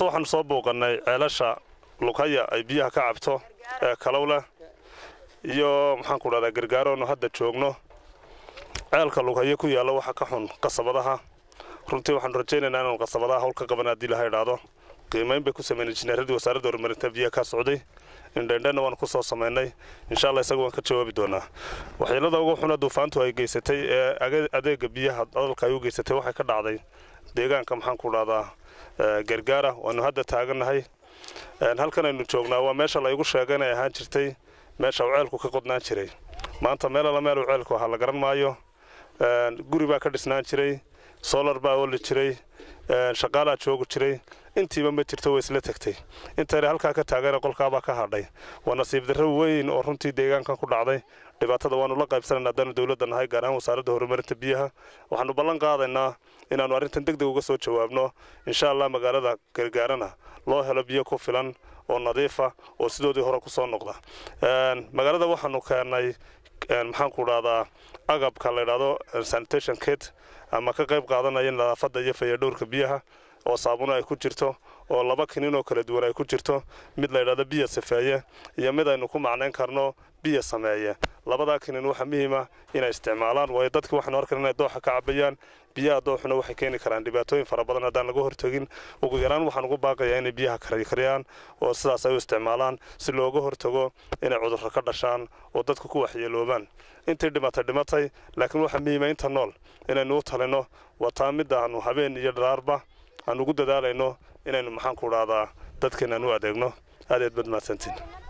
horta waxaanu soo bouqannay ceelasha lukaya ay biyaha ka cabto ee kalowleh iyo maxaanku dhahdaa gargaaroonu hadda joogno ceelka lughaya ku yaalla waxa ka xun qasabadaha runtii waxaanu rajaynaynaa inaanu qasabadaha hawl ka qaban haddii laha idhaahdo qiimayn bay ku sameynay injineeradii wasaaradda horumarinta biyaha ka socday indhendhenna waanu ku soo samaynay insha allah isaga waan ka jawaabi doonaa waxyeelada ugu xuna duufaantu ay geysatay ee adeega biyaha dalka ay u geysatay waxay ka dhacday deegaanka maxaanku dhahdaa gargaara waanu hadda taagannahay halkan aynu joognaa waa meesha la igu sheega inay ahaan jirtay meesha uu ceelku ka qodnaan jiray maanta meel alla meel uu ceelku ahaa la garan maayo guri baa ka dhisnaan jiray solar baa oli jiray shaqaalaa joogi jiray intiiba ma jirto way isla tegtay intayna halkaa ka taagana qolkaabaa ka hadhay waa nasiib darro weyn oo runtii deegaankan ku dhacday dhibaatada waanu la qaybsanayna haddaanu dowladda nahay gaar ahaan wasaaradda horumarinta biyaha waxaanu ballan qaadaynaa inaannu arrintan deg deg uga soo jawaabno insha allah magaalada gargaarana loo helo biyo ku filan oo nadiifa oo sidoodii hore ku soo noqda magaalada waxaanu keennay maxaanku dhahdaa agabka la ydhahdo sanitation kit ama ka qayb qaadanaya nadaafadda iyo fayadhowrka biyaha oo saabuno ay ku jirto oo laba kinin oo kala duwan ay ku jirto mid la ydhahdo biyo safeeye iyo mid aynu ku macnayn karno biyo sameeye labadaa kinin waxaa muhiima inay isticmaalaan waayo dadki waxaanu arkan inay dooxa ka cabayaan biyaha dooxuna waxay keeni karaan dhibaatooyin fara badan haddaan laga hortegin ugu yaraan waxaan ugu baaqayaa inay biyaha karkariyaan oo sidaas ay u isticmaalaan si looga hortago inay cudurro ka dhashaan oo dadku ku waxyeeloobaan intii dhimatay dhimatay laakiin waxaa muhiima inta nool inaynu u talino wataa midda aanu habeen iyo dharaarba aan ugu dadaalayno inaynu maxaanku dhahdaa dadkeenaan u adeegno aad eed bad mahadsantiin